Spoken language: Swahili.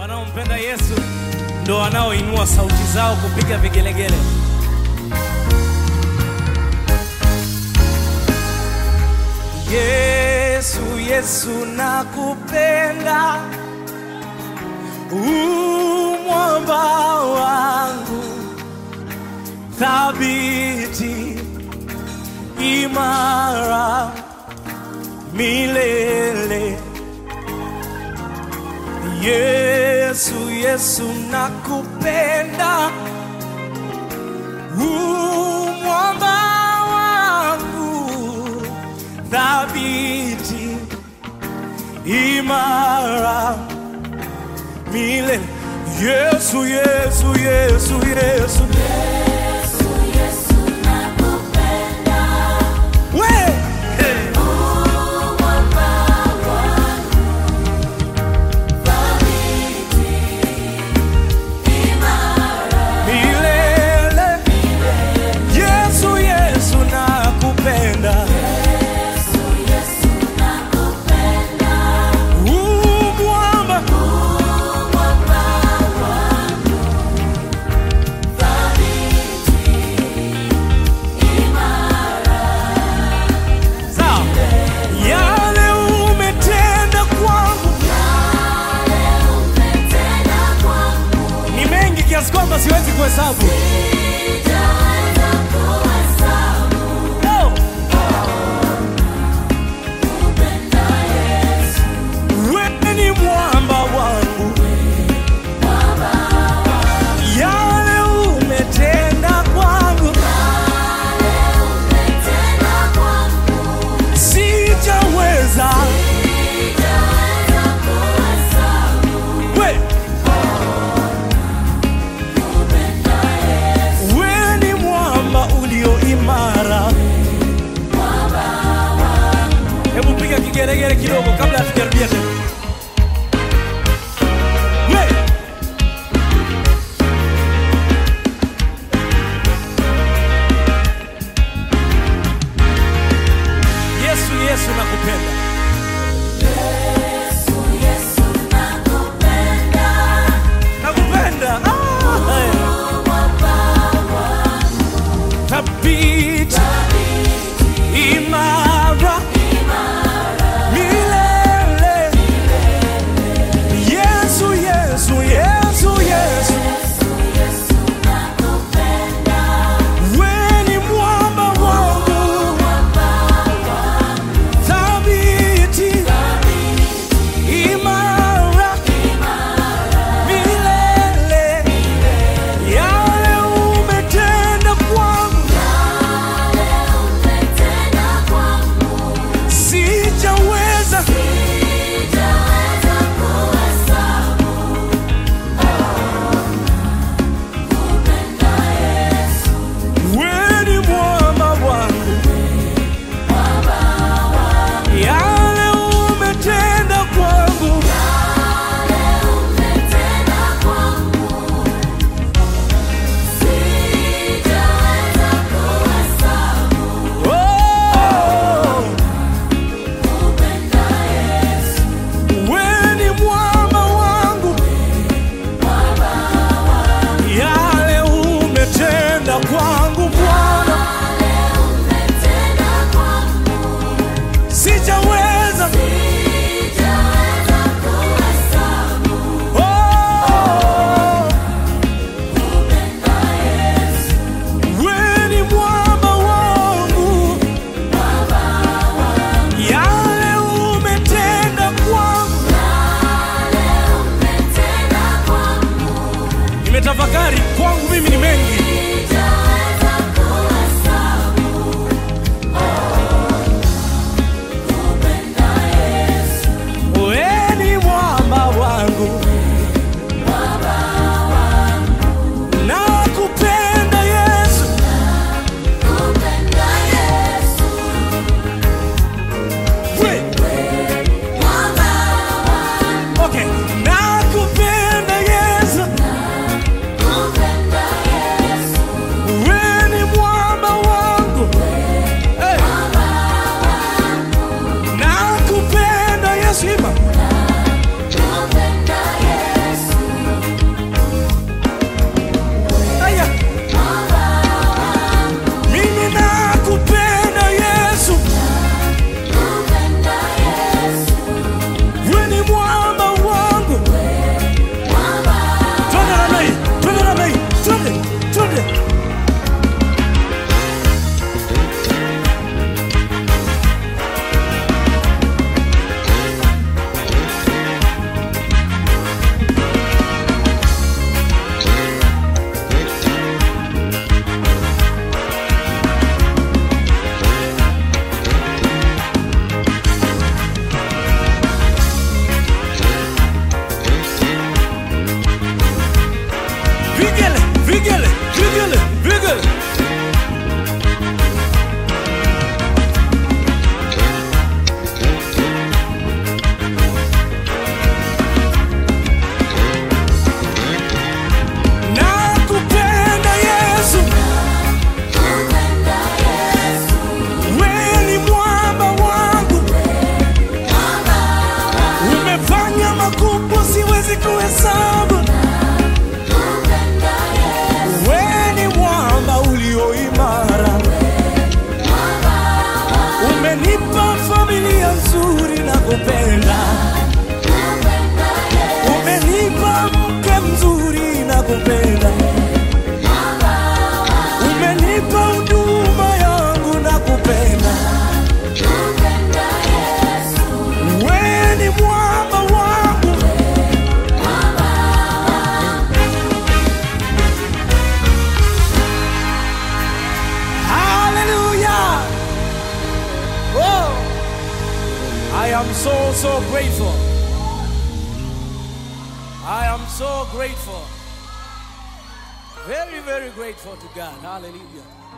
Wanaompenda Yesu ndo wanaoinua sauti zao kupiga vigelegele. Yesu, Yesu nakupenda, u mwamba wangu thabiti, imara milele. Yesu, Yesu nakupenda, u mwamba wangu thabiti, imara milele. Yesu, Yesu, Yesu, Yesu, we hey. milele. Yesu, Yesu nakupenda, u mwamba sawa. Yale umetenda kwangu ni mengi kiasi kwamba siwezi kuhesabu. Oh. Wewe ni mwamba wangu, yale umetenda kwangu sijaweza. We, wewe ni mwamba ulio imara. Hebu piga kigeregere kidogo kabla hatujarudia tena. We. Yesu, Yesu nakupenda. Nakupenda. Ah, hey. Thabiti, imara, milele. Yesu, Yesu, Yesu, Yesu. Wewe ni mwamba wangu. Thabiti, imara, milele. Yale umetenda kwangu sijaweza. Wewe ni mwamba wangu. Yale umetenda kwangu Oh, wewe ni mwamba wangu. Yale umetenda kwangu Bwana, sijaweza. Oh, wewe ni mwamba wangu. Yale umetenda kwangu, nimetafakari kwangu mimi ni mengi. Wewe ni mwamba wangu, nakupenda Yesu. We, okay, nakupenda Yesu. siwezi kuhesabu. Wewe ni mwamba ulio imara, umenipa familia nzuri na kupenda, umenipa mke mzuri na kupenda, umenipa huduma yangu na kupenda. Wewe ni mwamba wangu, hallelujah. Oh, I am so so grateful. I am so grateful. Very very grateful to God. Hallelujah.